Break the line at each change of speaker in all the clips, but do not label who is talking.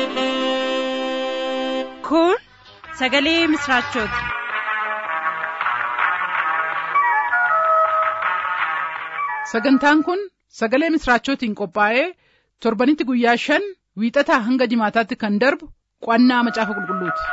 Kun sagalee misraachooti.
Sagantaan kun sagalee misraachootiin qophaa'ee torbanitti guyyaa shan wiixataa hanga jimaataatti kan darbu qo'annaa macaafa qulqulluuti.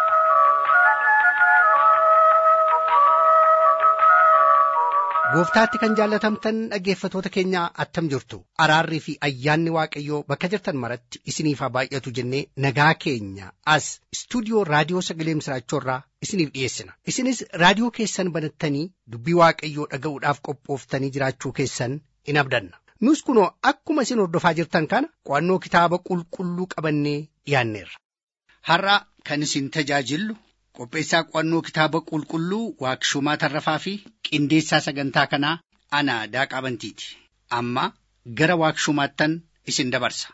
Gooftaatti kan jaallatamtan dhaggeeffatoota keenya attam jirtu araarrii fi ayyaanni waaqayyoo bakka jirtan maratti isiniif haa baay'atu jennee nagaa keenya as istuudiyoo raadiyoo sagalee misraachoorraa isiniif dhiyeessina isinis raadiyoo keessan banattanii dubbii waaqayyoo dhaga'uudhaaf qophooftanii jiraachuu keessan in abdanna nus kunoo akkuma isin hordofaa jirtan kana qo'annoo kitaaba qulqulluu qabannee dhiyaanneerra. Har'a kan isin tajaajillu qopheessaa qo'annoo kitaaba qulqulluu waaqshumaa tarrafaa fi qindeessaa sagantaa kanaa ana daaqaa bantiiti amma gara waaqshumaattan isin dabarsa.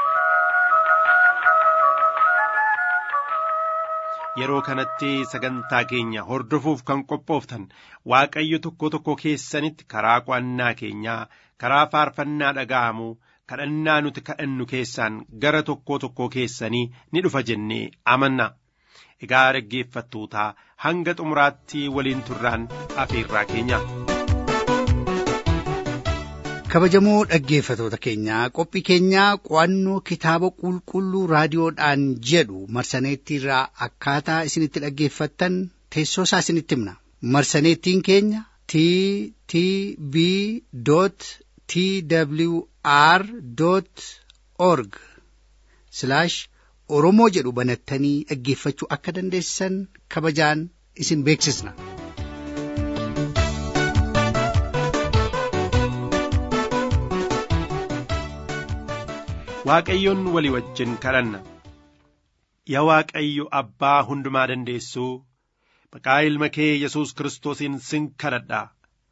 Yeroo kanatti sagantaa keenya hordofuuf kan qophooftan Waaqayyo tokko tokko keessanitti karaa qo'annaa keenyaa karaa faarfannaa dhaga'amu kadhannaa nuti kadhannu keessaan gara tokko tokko keessanii ni dhufa jennee amanna. Egaa dhaggeeffattootaa hanga xumuraatti waliin turraan afeerraa keenya.
Kabajamoo dhaggeeffatoota keenyaa qophii keenyaa qo'annoo kitaaba qulqulluu raadiyoodhaan jedhu marsaneettiirraa akkaataa isinitti dhaggeeffattan teessoo isaa isinitti himna. Marsaneettiin keenya t t b t w r org oromoo jedhu banattanii dhaggeeffachuu akka dandeessan kabajaan isin beeksisna.
Waaqayyoon walii wajjin kadhanna. Yaa Waaqayyo Abbaa hundumaa dandeessuu maqaa ilma kee Yesuus Kiristoosiin sin kadhadha.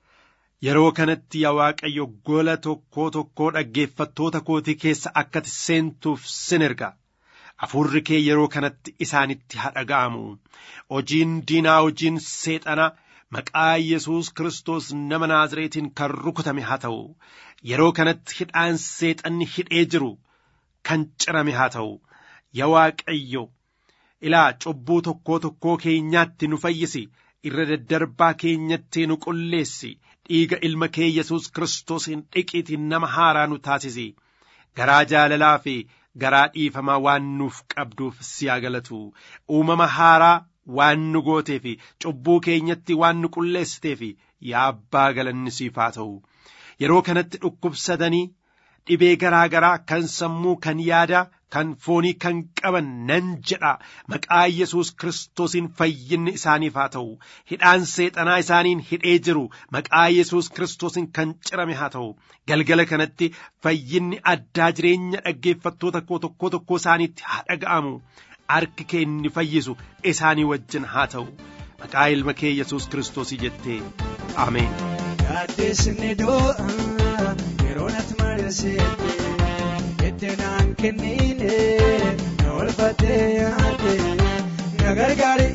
Yeroo kanatti yaa Waaqayyo gola tokkoo tokkoo dhaggeeffattoota kootii keessa akkati seentuuf sin erga. Hafuurri kee yeroo kanatti isaanitti haa dhaga'amu. Hojiin diinaa hojiin seexana maqaa Yesuus Kiristoos nama Naazreetiin kan rukutame haa ta'u. Yeroo kanatti hidhaan seexanni hidhee jiru kan cirame haa ta'u. Yaa Waaqayyo ilaa cubbuu tokkoo tokkoo keenyaatti nu fayyisi. Irra daddarbaa keenyatti nu qulleessi. Dhiiga ilma kee Yesuus Kiristoosiin dhiqiitiin nama haaraa nu taasisi. Garaa jaalalaa fi garaa dhiifamaa waan nuuf qabduuf si haa galatu uumama haaraa waan nu gootee fi cubbuu keenyatti waan nu qulleessitee fi yaa abbaa galanni siif haa ta'u yeroo kanatti dhukkubsatanii dhibee garaa garaa kan sammuu kan yaadaa kan foonii kan qaban nan jedha maqaa yesus kiristoosiin fayyinni isaaniif haa ta'u hidhaan seexanaa isaaniin hidhee jiru maqaa yesus kiristoosiin kan cirame haa ta'u galgala kanatti fayyinni addaa jireenya dhaggeeffattoota koo tokko tokko isaaniitti haa dhaga'amu harki kee inni fayyisu isaanii wajjin haa ta'u maqaa ilma kee yesus kiristoosii jettee ameen.
Yaaddeesni doo'a yeroo natti mareessite itti naan kennine na olfatee yaadde na gargaari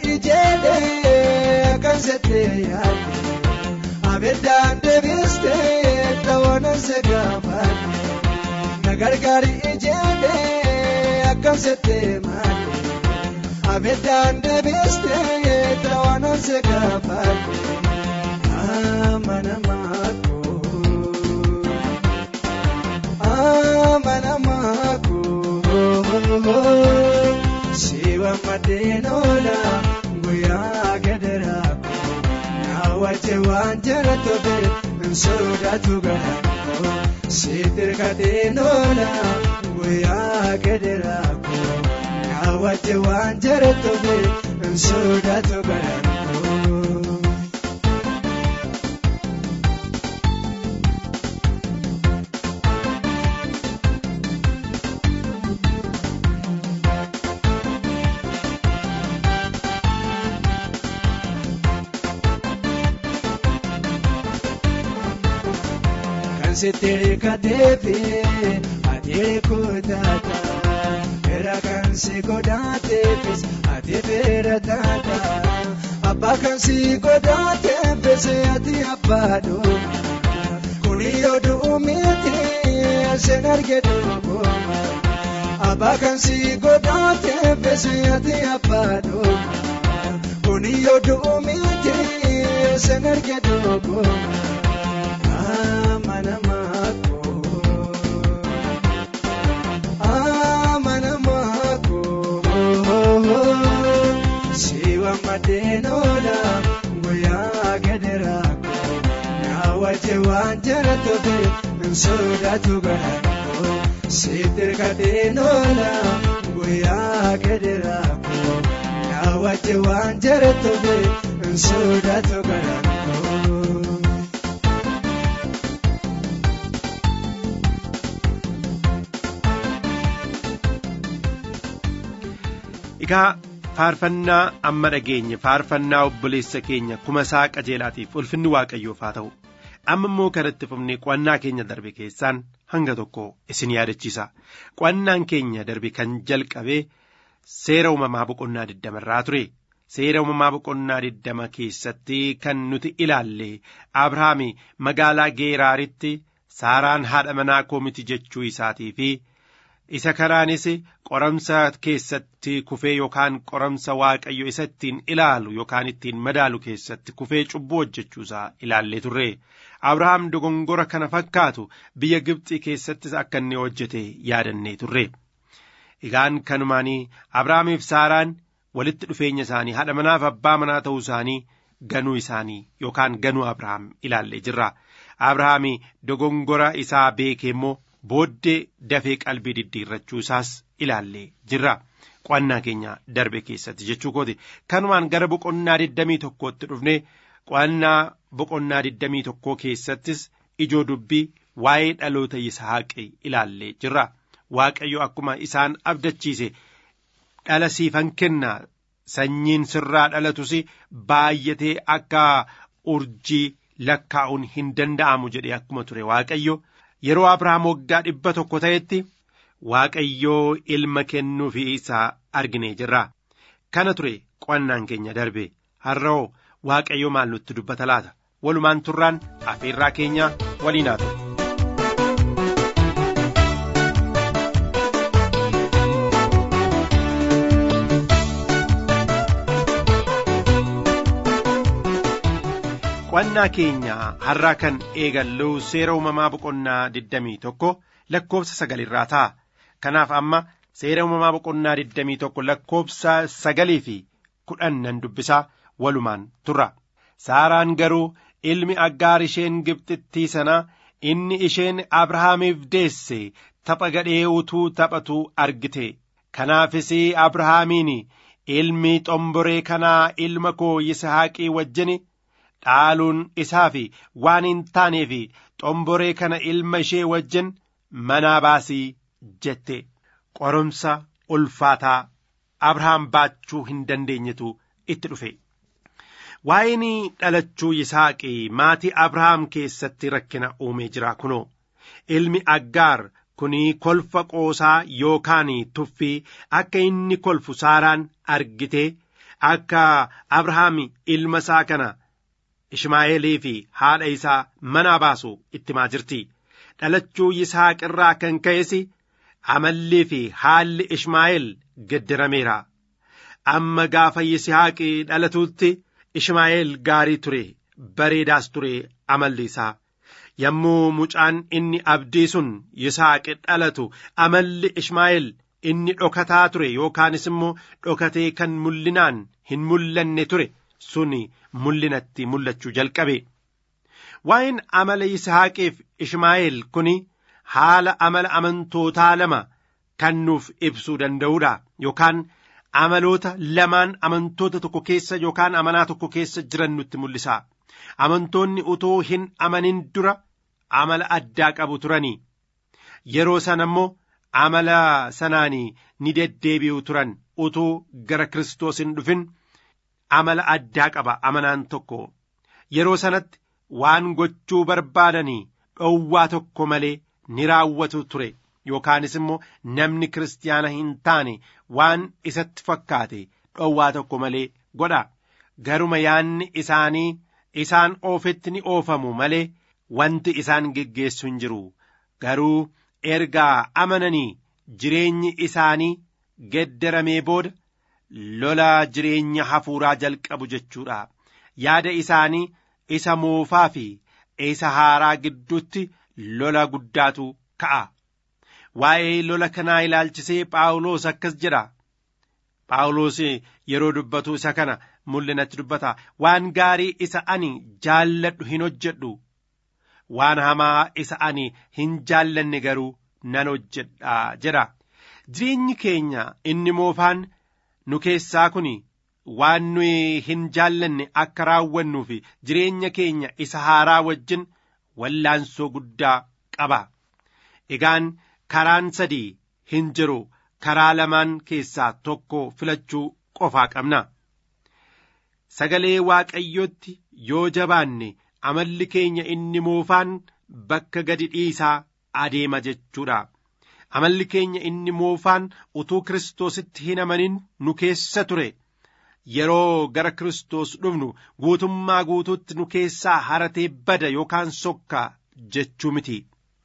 ijeelee kan settee yaadde abeddaan deebistee ta'oona se gaafadde na gargaari ijeelee kan settee maadde abeddaan deebistee ta'oona se gaafadde. amanamaako amanamaako siwa madenola guyyaa gadaraako naawwache waan jala tobe nsoodatu garaako sitirkatenola guyyaa gadaraako naawwache waan jala tobe nsoodatu garaako. sitere kateefe ateere kootaata era kan si godhaateefis ati feera taata abbaa kan si godhaateefis ati abbaadho kuni yoo du'u miti sen arge dhugooma abbaa kan si godhaate feesi ati abbaa dhooma kuni yoo du'u miti san arge dogooma amanamaa koo amanamaa koo siwa madeenoodha guyyaa gadiraa koo naa wajje waan jara tobe sodaatu garaa koo sitir kadeenoodha guyyaa gadiraa koo naa wajje waan jara tobe sodaatu garaa koo.
Egaa faarfannaa amma dhageenye faarfannaa obboleessa keenya kuma isaa qajeelaatiif ulfinni waaqayyoof haa ta'u amma immoo kanatti fufnee qo'annaa keenya darbe keessaan hanga tokko isin yaadachiisa qo'annaan keenya darbe kan jalqabe seera uumamaa boqonnaa digdama irraa ture seera uumamaa boqonnaa digdama keessatti kan nuti ilaalle abrahaami magaalaa geeraaritti saaraan haadha manaa koo miti jechuu isaatii fi isa kanaanis qoramsa keessatti kufee yookaan qoramsa waaqayyo isa ittiin ilaalu yookaan ittiin madaalu keessatti kufee cubbuu hojjechuusaa ilaallee turre abrahaam dogongora kana fakkaatu biyya gibxii keessattis akka inni hojjete yaadannee turre egaan kanumaanii abrahaamiif saaraan walitti dhufeenya isaanii haadha manaaf abbaa manaa ta'uu isaanii ganuu isaanii yookaan ganuu abrahaam ilaallee jirra abrahaami dogongora isaa beekee immoo booddee dafee qalbii diddiirrachuu isaas ilaallee jirra qo'annaa keenya darbe keessatti jechuu kooti kanumaan gara boqonnaa digdamii tokkootti dhufne qo'annaa boqonnaa digdamii tokkoo keessattis ijoo dubbii waa'ee dhaloota yisaaqi ilaallee jirra waaqayyo akkuma isaan abdachiise dhala siifan kenna sanyiin sirraa dhalatus baay'atee akka urjii lakkaa'uun hin danda'amu jedhee akkuma ture waaqayyo yeroo abrahaam waggaa dhibba tokko ta'etti waaqayyoo ilma kennuufi isaa arginee jirra kana ture qo'annaan keenya darbe har'oo waaqayyo maal nutti dubbata laata walumaan turraan afeerraa keenya waliin haa ta'u. qo'annaa keenya har'aa kan eegallu seera uumamaa boqonnaa digdamii tokko lakkoofsa sagalirraa ta'a kanaaf amma seera uumamaa boqonnaa digdamii tokko lakkoofsa sagalii fi kudhan nan dubbisaa walumaan turra saaraan garuu ilmi aggaar isheen gibxittii sana inni isheen abrahaamiif deesse tapha gadhee utuu taphatu argite kanaafis abrahaamiin ilmi xomboree kanaa ilma koo yisahaaqii wajjin dhaaluun isaa fi waan hin taaneef xomboree kana ilma ishee wajjin manaa baasii jette qorumsa ulfaataa abrahaam baachuu hin dandeenyetu itti dhufe. Waa'een dhalachuu Yisaaqii maatii Abrahaam keessatti rakkina uumee jira kunoo ilmi Aggaar kunii kolfa qoosaa yookaan tuffii akka inni kolfu saaraan argitee akka Abrahaam ilma isaa kana Ishmaa'eelii fi haadha isaa manaa baasu itti himaa jirti. Dhalachuu Yisaaq irraa kan ka'es amallii fi haalli Ishmaa'eel geddarameera. Amma gaafa Yisaaqi dhalatutti Ishmaa'eel gaarii ture, bareedaas ture amalli isaa. Yommuu mucaan inni abdii sun Yisaaqi dhalatu amalli Ishmaa'eel inni dhokataa ture yookaanis immoo dhokatee kan mul'inaan hin mul'anne ture suni mul'inatti mul'achuu jalqabe. Waa'een amala Yisihaaqiif Ishmaa'eel kuni haala amala amantootaa lama kan nuuf ibsuu danda'uudha yookaan amaloota lamaan amantoota tokko keessa yookaan amanaa tokko keessa jiran nutti mul'isa. Amantoonni utoo hin amanin dura amala addaa qabu turanii yeroo sana immoo amala sanaanii ni deddeebi'u turan utuu gara Kiristoos hin dhufin amala addaa qaba amanaan tokko yeroo sanatti waan gochuu barbaadanii dhowwaa tokko malee ni raawwatu ture yookaanis immoo namni kiristaana hin taane waan isatti fakkaate dhowwaa tokko malee godha garuma yaanni isaanii isaan oofetti ni oofamu malee wanti isaan geggeessu hin jiru garuu ergaa amananii jireenyi isaanii geddaramee booda lola jireenya hafuuraa jalqabu jechuudha yaada isaanii isa moofaa fi isa haaraa gidduutti lola guddaatu ka'a waa'ee lola kanaa ilaalchisee phaawulos akkas jedha phaawulos yeroo dubbatu isa kana mul'inatti dubbata waan gaarii isa ani jaalladhu hin hojjedhu waan hamaa isa ani hin jaallanne garuu nan hojjedha jedha jireenyi keenya inni moofaan nu keessaa kun waan nuyi hin jaallanne akka raawwannuu fi jireenya keenya isa haaraa wajjin wallaansoo guddaa qaba egaan karaan sadii hin jiru karaa lamaan keessaa tokko filachuu qofaa qabna sagalee waaqayyootti yoo jabaanne amalli keenya inni moofaan bakka gadi dhiisaa adeema jechuudha amalli keenya inni moofaan utuu kiristoositti hin amanin nu keessa ture yeroo gara kiristoos dhufnu guutummaa guutuutti nu keessaa haratee bada yookaan sokka jechuu miti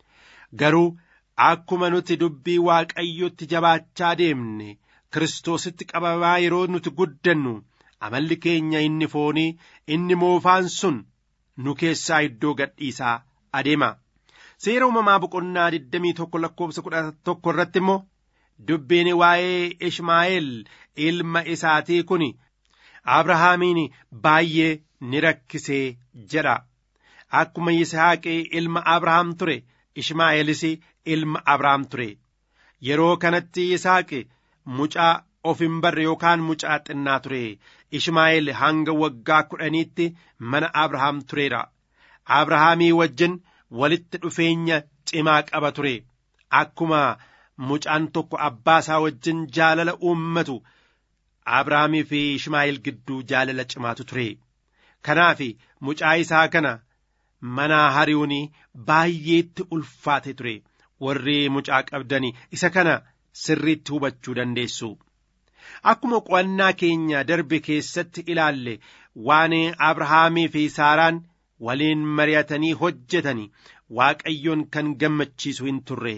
garuu akkuma nuti dubbii waaqayyotti jabaachaa deemne kiristoositti qabamaa yeroo nuti guddannu amalli keenya inni foonii inni moofaan sun nu keessaa iddoo gadhiisaa adeema seera uumamaa boqonnaa 21 lakkoofsa 11 irratti immoo dubbiin waa'ee ishmaa'eel ilma isaatii kun abrahaamiin baay'ee ni rakkisee jedha akkuma yisaaqee ilma abrahaam ture ishmaa'eelis ilma abrahaam ture yeroo kanatti yisaaqi mucaa of hin barre yookaan mucaa xinnaa ture ishmaa'eel hanga waggaa kudhaniitti mana abrahaam tureera abrahaamii wajjin walitti dhufeenya cimaa qaba ture akkuma mucaan tokko abbaa isaa wajjin jaalala uummatu abrahaamii fi ishmaa'eel gidduu jaalala cimaatu ture kanaaf mucaa isaa kana manaa hari'uun baay'eetti ulfaate ture warri mucaa qabdanii isa kana sirriitti hubachuu dandeessu. Akkuma qo'annaa keenya darbe keessatti ilaalle waan Abrahaamii fi Saaraan waliin mari'atanii hojjetanii Waaqayyoon kan gammachiisu hin turre.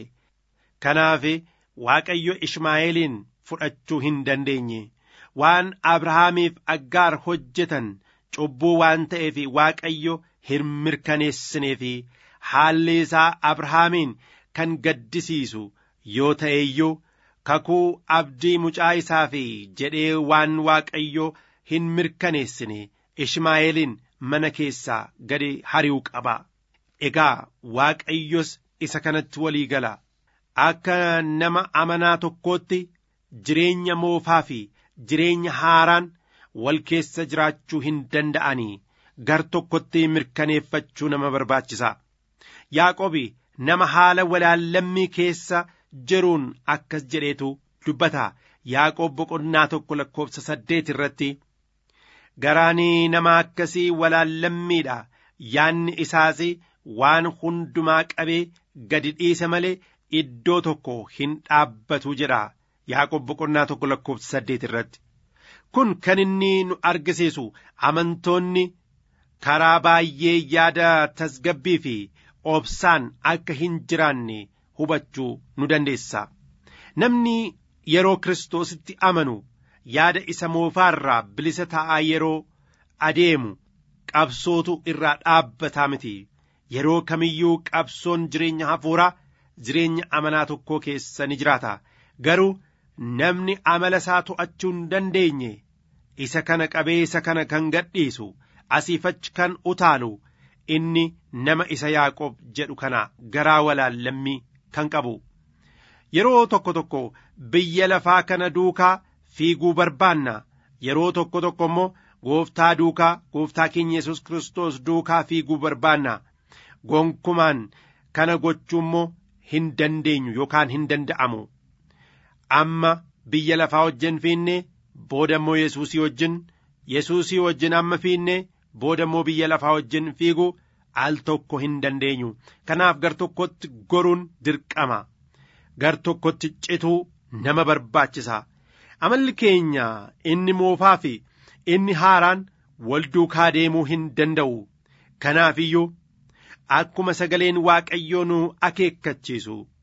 Kanaaf Waaqayyo Ishmaa'eeliin fudhachuu hin dandeenye. Waan Abrahaamiif aggaar hojjetan cubbuu waan ta'eef Waaqayyo hin mirkaneessineef haalli isaa Abrahaamiin kan gaddisiisu yoo ta'e iyyuu kakuu abdii mucaa isaaf jedhee waan waaqayyo hin mirkaneessine ishmaa'eelin mana keessaa gadi hari'uu qaba egaa waaqayyos isa kanatti walii gala akka nama amanaa tokkootti jireenya moofaa fi jireenya haaraan wal keessa jiraachuu hin danda'anii gar tokkotti mirkaneeffachuu nama barbaachisa yaaqobi nama haala walaallammii keessa jiruun akkas jedheetu dubbata yaaqoob boqonnaa tokko lakkoofsa saddeet irratti garaanii nama akkasii walaallammiidha yaanni isaas waan hundumaa qabee gadi dhiise malee iddoo tokko hin dhaabbatu jedha yaaqoob boqonnaa tokko lakkoofsa saddeet irratti kun kan inni nu argisiisu amantoonni karaa baay'ee yaada tasgabbii fi obsaan akka hin jiraanne hubachuu nu dandeessa namni yeroo kiristoositti amanu yaada isa moofaarraa bilisa ta'aa yeroo adeemu qabsootu irraa dhaabbataa miti yeroo kamiyyuu qabsoon jireenya hafuuraa jireenya amanaa tokkoo keessa ni jiraata garuu namni amala isaa to'achuu hin dandeenye isa kana qabee isa kana kan gadhiisu asiifachi kan utaalu inni nama isa yaaqoob jedhu kana garaa walaallammii kan qabu yeroo tokko tokko biyya lafaa kana duukaa fiiguu barbaanna yeroo tokko tokko immoo gooftaa duukaa gooftaa keenya yesus kiristoos duukaa fiiguu barbaanna gonkumaan kana gochuu immoo hin dandeenyu yookaan hin danda'amu amma biyya lafaa wajjin fiinne booda immoo yesuusii wajjin yesuusii wajjin amma fiinne booda immoo biyya lafaa wajjin fiiguu al tokko hin dandeenyu kanaaf gar tokkotti goruun dirqama gar tokkotti cituu nama barbaachisa amalli keenya inni moofaa fi inni haaraan wal duukaa deemuu hin danda'u kanaaf iyyuu akkuma sagaleen waaqayyoo nu akeekkachiisu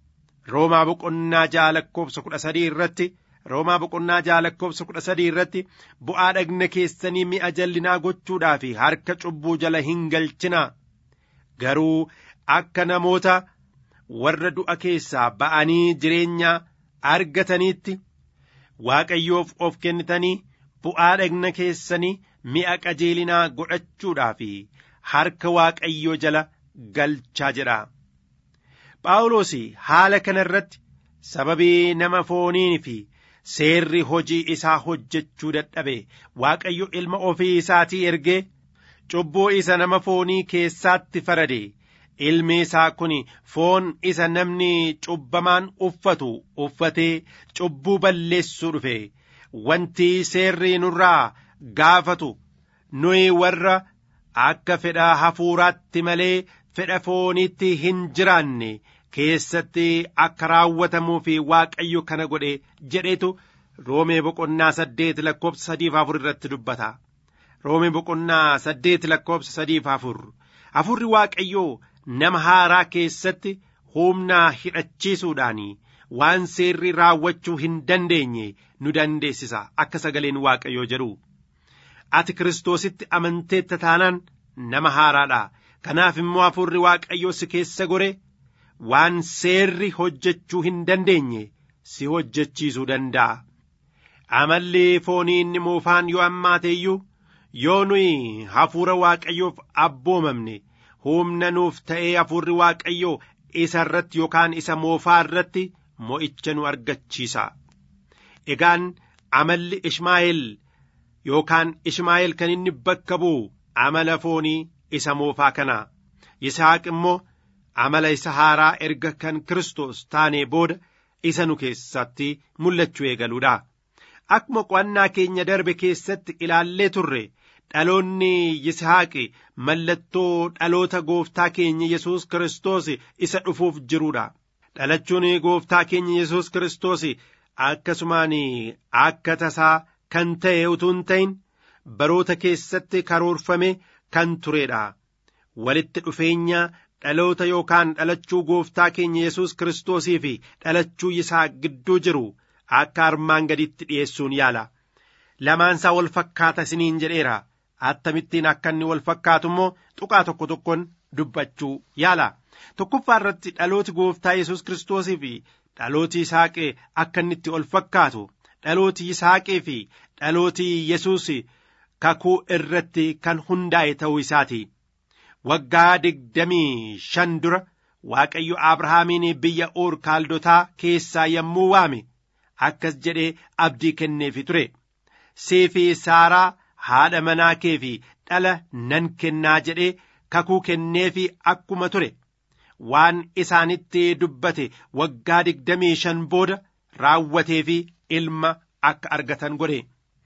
roomaa boqonnaa ja'a lakkoofsa kudha sadii irratti roomaa boqonnaa ja'a lakkoofsa kudha sadii irratti bu'aa dhagna keessanii mi'a jallinaa gochuudhaa fi harka cubbuu jala hin galchinaa garuu akka namoota warra du'a keessaa ba'anii jireenya argataniitti waaqayyoof of kennitanii bu'aa dhagna keessanii mi'a qajeelinaa godhachuudhaa fi harka waaqayyoo jala galchaa jedha. Phaawulos haala kana irratti sababii nama fooniin fi seerri hojii isaa hojjechuu dadhabe waaqayyo ilma ofii isaatii ergee cubbuu isa nama foonii keessaatti farade ilmi isaa kun foon isa namni cubbamaan uffatu uffatee cubbuu balleessuu dhufe wanti seerri nurraa gaafatu nuyi warra akka fedha hafuuraatti malee fedha fooniitti hin jiraanne keessatti akka raawwatamuu fi waaqayyo kana godhe jedhetu roomee boqonnaa saddeet lakkoofsa sadiif afur irratti dubbata. roomee boqonnaa saddeet lakkoofsa sadiif afur afurri waaqayyoo nama haaraa keessatti humna hidhachiisuudhaan waan seerri raawwachuu hin dandeenye nu dandeessisa akka sagaleen waaqayyoo jedhu ati kiristoositti amanteetta taanaan nama haaraadha kanaaf immoo afurri waaqayyoo si keessa gore waan seerri hojjechuu hin dandeenye si hojjechiisuu danda'a amalli foonii inni moofaan yoo ammaate iyyuu yoo nuyi hafuura waaqayyoof abboomamne humna nuuf ta'ee hafuurri waaqayyoo isa irratti yookaan isa moofaa irratti mo'icha nu argachiisa egaan amalli ishmaa'eel yookaan ishmaa'eel kan inni bakka bu'u amala foonii isa moofaa kana yisaaq immoo amala isa haaraa erga kan Kiristoos taanee booda isa nu keessatti mul'achuu eegaluudha. Akkuma qo'annaa keenya darbe keessatti ilaallee turre dhaloonni Yisaaqi mallattoo dhaloota gooftaa keenya Yesuus Kiristoos isa dhufuuf jiruudha. Dhalachuun gooftaa keenya Yesuus Kiristoos akkasumaan akka tasaa kan ta'e utuu hin ta'in baroota keessatti karoorfame kan tureedha. Walitti dhufeenya dhaloota yookaan dhalachuu gooftaa keenya Yesuus Kiristoosii fi dhalachuu isaa gidduu jiru akka armaan gaditti dhi'eessuun yaala. Lamaansaa wal fakkaata isiniin jedheera. Attamittiin akka inni wal fakkaatu immoo tuqaa tokko tokkoon dubbachuu yaala. Tokkoffaa irratti dhalooti gooftaa Yesuus Kiristoosii fi dhalooti Yisaaqee akka inni itti wal fakkaatu. Dhalooti Yisaaqee fi dhalooti Yesuus kakuu irratti kan hundaa'e ta'uu isaati. waggaa digdamii shan dura Waaqayyo Abrahaamiin biyya Uur kaaldotaa keessaa yommuu waame akkas jedhee abdii kenneefi ture. Siifi Saaraa haadha manaa kee fi dhala nan kennaa jedhee kakuu kenneefi akkuma ture. Waan isaanitti dubbate waggaa digdamii shan booda raawwateefi ilma akka argatan godhe.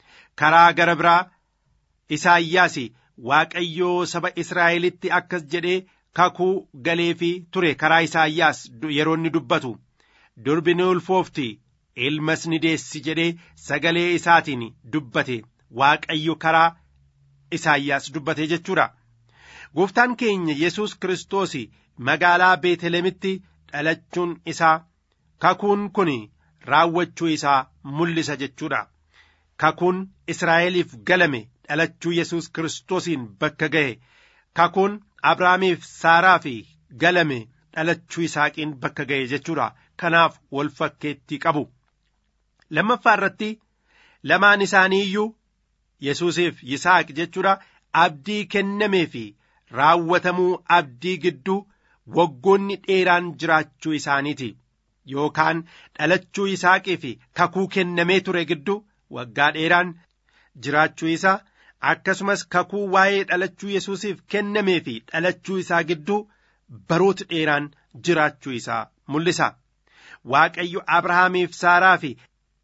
Karaa gara biraa Isaayyaas Waaqayyoo saba Israa'elitti akkas jedhee kakuu galeefii ture karaa Isaayyaas yeroo inni dubbatu durbi ni ulfoofti ilmas ni deessi jedhee sagalee isaatiin dubbate Waaqayyo karaa Isaayyaas dubbate jechuudha. Gooftaan keenya Yesuus Kiristoos magaalaa Beetelemitti dhalachuun isaa kakuun kun raawwachuu isaa mul'isa jechuudha. Kakuun Israa'eliif galame dhalachuu Yesuus Kiristoosiin bakka ga'e kakuun Abrahaamiif Saaraaf galame dhalachuu Yisaaqiin bakka ga'e jechuudha. Kanaaf wal fakkeettii qabu. Lammaffaa irratti lamaan isaanii iyyuu Yesuusiif Yisaaq jechuudha abdii kennamee fi raawwatamuu abdii gidduu waggoonni dheeraan jiraachuu isaaniiti. Yookaan dhalachuu Yisaaqii fi kakuu kennamee ture gidduu waggaa dheeraan jiraachuu isaa akkasumas kakuu waa'ee dhalachuu Yesuusiif kennamee fi dhalachuu isaa gidduu baroota dheeraan jiraachuu isaa mul'isa. Waaqayyo Abrahaamiif Saaraa fi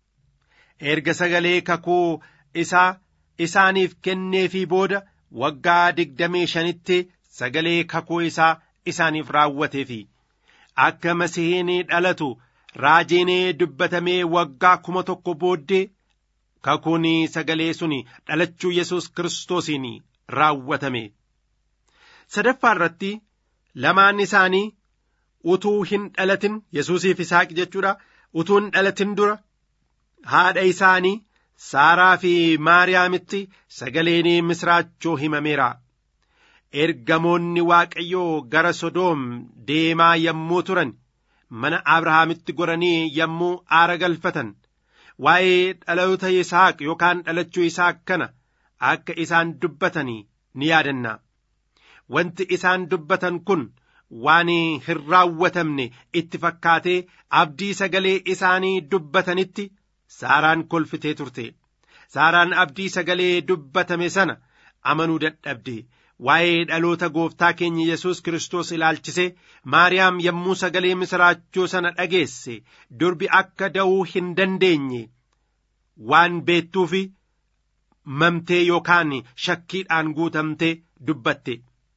erga sagalee kakuu isaa isaaniif kenneefii booda waggaa digdamii shanitti sagalee kakuu isaa isaaniif raawwateefi akka masihiin dhalatu raajiin dubbatamee waggaa kuma tokko booddee kakuun sagalee sun dhalachuu Yesuus Kiristoosiin raawwatame. Sadaffaa irratti lamaan isaanii utuu hin dhalatin yesuusiif isaaq jechuudha utuu hin dhalatin dura haadha isaanii saaraa fi maariyaamitti sagaleen misraachoo himameera ergamoonni waaqayyoo gara sodoom deemaa yommuu turan mana abrahaamitti goranii yommuu aara galfatan waa'ee dhaloota isaaq yookaan dhalachuu isaaq kana akka isaan dubbatanii ni yaadanna wanti isaan dubbatan kun waan hin raawwatamne itti fakkaatee abdii sagalee isaanii dubbatanitti saaraan kolfitee turte saaraan abdii sagalee dubbatame sana amanuu dadhabde waa'ee dhaloota gooftaa keenya yesus kiristoos ilaalchise maariyaam yommuu sagalee misraachoo sana dhageesse durbi akka da'uu hin dandeenye waan beettuufi mamtee yookaan shakkiidhaan guutamtee dubbatte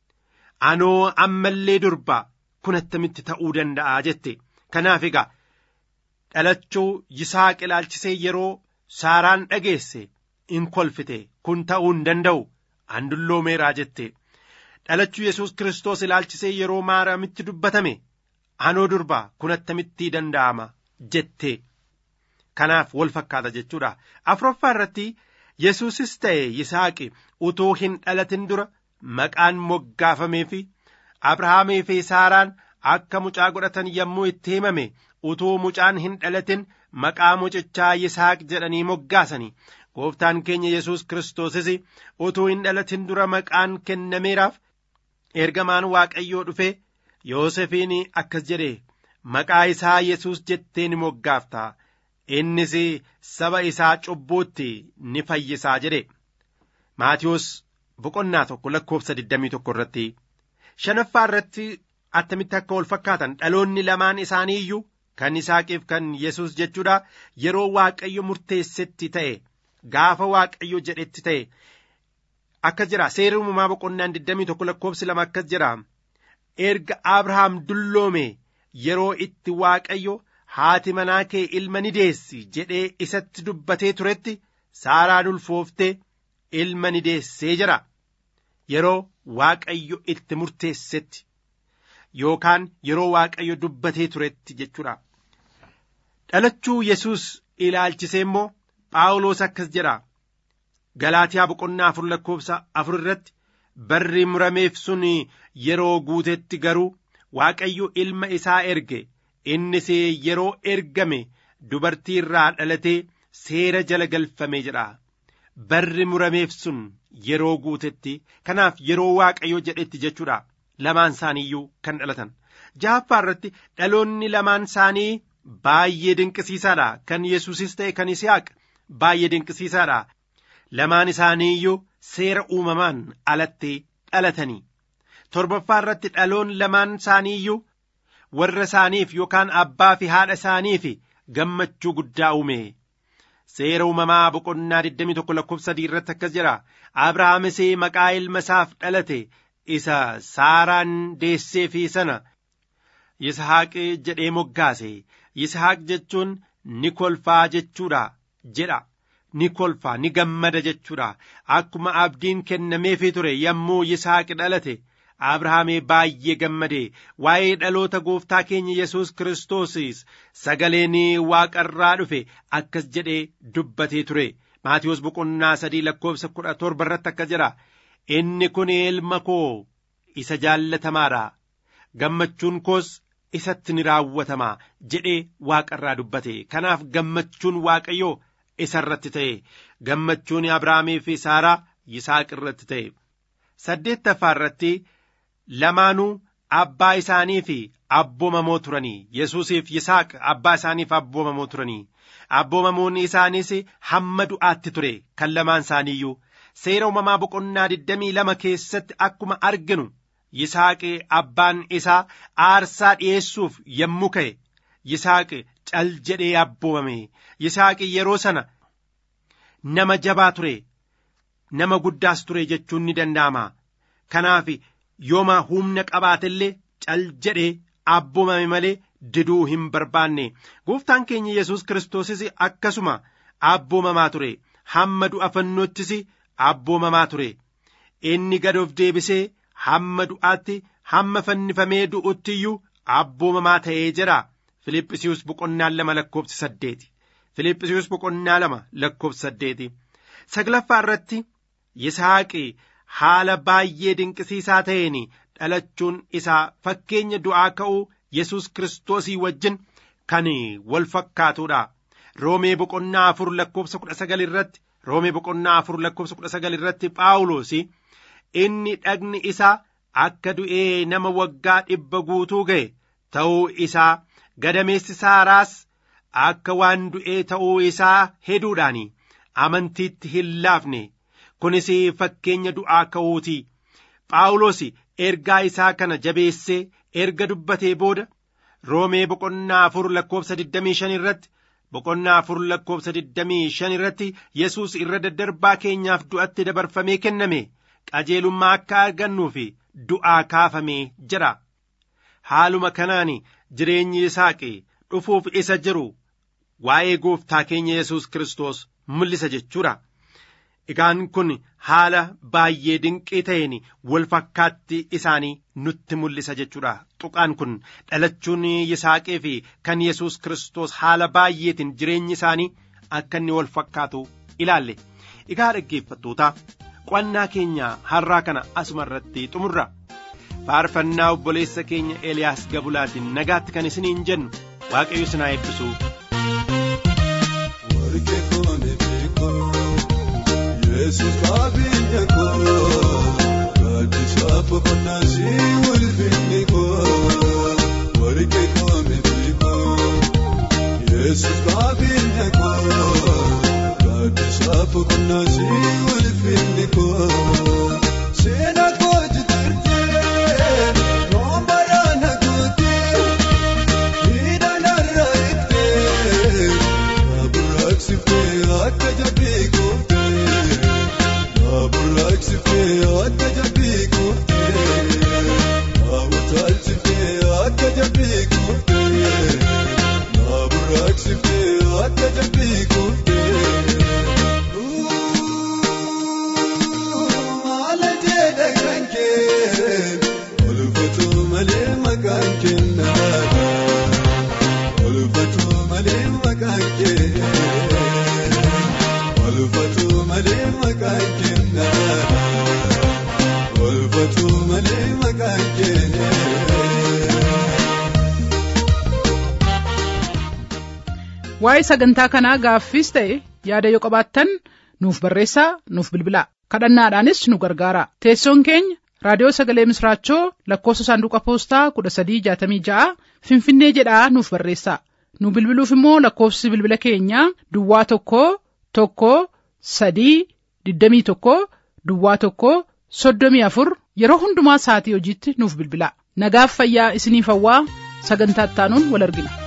anoo ammallee durba kun attamitti ta'uu danda'a jette kanaaf egaa dhalachuu yisaaq ilaalchisee yeroo saaraan dhageesse in kolfite kun ta'uu hin danda'u an dulloomeeraa jette dhalachuu yesus kiristoos ilaalchisee yeroo maariyaamitti dubbatame anoo durba kun attamitti danda'ama jette kanaaf wal fakkaata jechuudha afuraffaa irratti yesuusis ta'e yisaaqi utuu hin dhalatin dura maqaan moggaafamee fi abrahaamii fi saaraan akka mucaa godhatan yommuu itti himame utuu mucaan hin dhalatin maqaa mucichaa yisaaq jedhanii moggaasanii gooftaan keenya yesus kiristoosis utuu hin dhalatin dura maqaan kennameeraaf ergamaan waaqayyoo dhufe yoosefiin akkas jedhe maqaa isaa yesus jettee ni moggaafta innis saba isaa cubbuutti ni fayyisaa jedhe maatiyos boqonnaa tokko lakkoofsa 21 irratti shanaffaa irratti attamitti akka wal fakkaatan dhaloonni lamaan isaanii iyyuu kan isaaqiif kan yesus jechuudha yeroo waaqayyo murteessetti ta'e gaafa waaqayyo jedhetti ta'e akkas jira seera uumamaa boqonnaan 21 lakkoofsi lama akkas jira erga abrahaam dulloome yeroo itti waaqayyo haati manaa kee ilma ni deessi jedhee isatti dubbatee turetti saaraan ulfooftee ilma ni deessee jira yeroo waaqayyo itti murteessetti yookaan yeroo waaqayyo dubbatee turetti jechuudha dhalachuu yesus ilaalchisee immoo phaawulos akkas jedha galaatiyaa boqonnaa afur lakkoofsa afur irratti barri murameef sun yeroo guutetti garuu waaqayyo ilma isaa erge innis yeroo ergame dubartii irraa dhalatee seera jala galfame jedha barri murameef sun yeroo guutetti kanaaf yeroo waaqayyo jedhetti jechuudha lamaan isaaniiyyuu kan dhalatan jaaffaa irratti dhaloonni lamaan isaanii baay'ee dinqisiisaadha kan yesuusis ta'e kan yisihaaq baay'ee dinqisiisaadha lamaan isaaniiyyuu seera uumamaan alatti dhalatanii torbaffaa irratti dhaloon lamaan isaaniiyyuu warra isaaniif yookaan abbaa fi haadha isaaniif gammachuu guddaa uume seera uumamaa boqonnaa 21 lakkoofsa sadii irratti akkas jira abrahaamis maqaa ilma isaaf dhalate isa saaraan deessee fi sana yisahaaq jedhee moggaase yisahaaq jechuun ni kolfaa jechuudha jedha ni kolfaa ni gammada jechuudha akkuma abdiin kennameefii ture yommuu yisahaaq dhalate abrahaamee baay'ee gammade waa'ee dhaloota gooftaa keenya yesus kiristoosis sagaleen waaqarraa dhufe akkas jedhee dubbatee ture maatiyoos boqonnaa sadii lakkoofsa kudha torba irratti akkas jedha inni kun ilma koo isa jaallatamaadha gammachuun koos isatti ni raawwatama jedhee waaqarraa dubbate kanaaf gammachuun waaqayyoo isa irratti ta'e gammachuun abrahaamii fi saaraa yisaaq irratti ta'e saddeettaffaa irratti lamaanuu abbaa isaanii fi abboomamoo turanii yesuusiif yisaaq abbaa isaaniif abboomamoo turanii abboomamuun isaaniis hamma du'aatti ture kan lamaan isaaniiyyuu seera uumamaa boqonnaa 22 keessatti akkuma arginu yisaaqi abbaan isaa aarsaa dhi'eessuuf yommuu ka'e yisaaqi cal jedhee abboomame yisaaqi yeroo sana nama jabaa ture nama guddaas ture jechuun ni danda'ama kanaaf yooma humna qabaatellee cal jedhee abboomame malee diduu hin barbaanne gooftaan keenya yesus kiristoosis akkasuma abboomamaa ture hamma du'a fannoottis abboomamaa ture inni gad of deebisee hamma du'aatti hamma fannifamee du'utti iyyuu abboomamaa ta'ee jira Filiphisius boqonnaa lama lakkoofsi saddeeti Filiphisius boqonnaa lama lakkoofsi saddeeti saglaffaa irratti Yisaaqi haala baay'ee dinqisiisaa ta'een dhalachuun isaa fakkeenya du'aa ka'uu Yesus kiristoosii wajjin kan wal fakkaatudha. Roomee boqonnaa afur lakkoofsa kudha sagal irratti Roomee boqonnaa afur lakkoofsa kudha sagal irratti Phaawulos inni dhagni isaa akka du'ee nama waggaa dhibba guutuu ga'e ta'uu isaa gadameessi saaraas akka waan du'ee ta'uu isaa heduudhaan amantiitti hin laafne kunis fakkeenya du'aa ka'uuti. Phaawulos ergaa isaa kana jabeessee erga dubbatee booda roomee boqonnaa afur lakkoofsa 25 irratti boqonnaa afur lakkoofsa 25 irratti yesus irra daddarbaa keenyaaf du'atti dabarfamee kenname qajeelummaa akka argannuuf du'aa kaafamee jira haaluma kanaan jireenyi isaaqi dhufuuf isa jiru waa'ee gooftaa keenya yesus kiristoos mul'isa jechuudha. Egaan kun haala baay'ee dinqii ta'een wal fakkaatti isaanii nutti mul'isa jechuudha. Tuqaan kun dhalachuun Yisaaqee fi kan Yesuus Kiristoos haala baay'eetiin jireenyi isaanii akka inni wal fakkaatu ilaalle. Egaa dhaggeeffattoota qo'annaa keenya har'aa kana asuma irratti xumurra. Faarfannaa obboleessa keenya Eeliyaas Gabulaatiin nagaatti kan isiniin jennu Waaqayyo isin haa eebbisu.
Yesus qabeenya koo gaaddisa boqonnaa si ulfinni koo warqee koo miti koo Yesus qabeenya koo gaaddisa boqonnaa si ulfinni koo seena koo jitirtee noomaraan haguutee hidhanarra ittee kaburaaqsiftee akka jabbii kooftee. Abulaaksifee akka jabbii kuftee Abutaalchifee akka jabbii kuftee Abulaaksifee akka jabbii kuftee Maala jedha kan kee Olfatu malee maqaan kennaa Olfatu malee maqaan kee Olfatu malee maqaan kennaa Olfatu malee maqaan kennaa
Waa'ee sagantaa kanaa gaaffiis ta'e yaada yoo qabaattan nuuf barreessaa nuuf bilbilaa kadhannaadhaanis nu gargaara teessoon keenya raadiyoo sagalee misraachoo lakkoofsa saanduqa poostaa kudha sadii jaatamii ja'a finfinnee jedhaa nuuf barreessaa nu bilbiluuf immoo lakkoofsi bilbila keenyaa duwwaa tokko tokko sadii digdamii tokko duwwaa tokko soddomii afur yeroo hundumaa sa'atii hojiitti nuuf bilbilaa nagaaf fayyaa isiniif hawwaa sagantaa ittaanuun wal argina.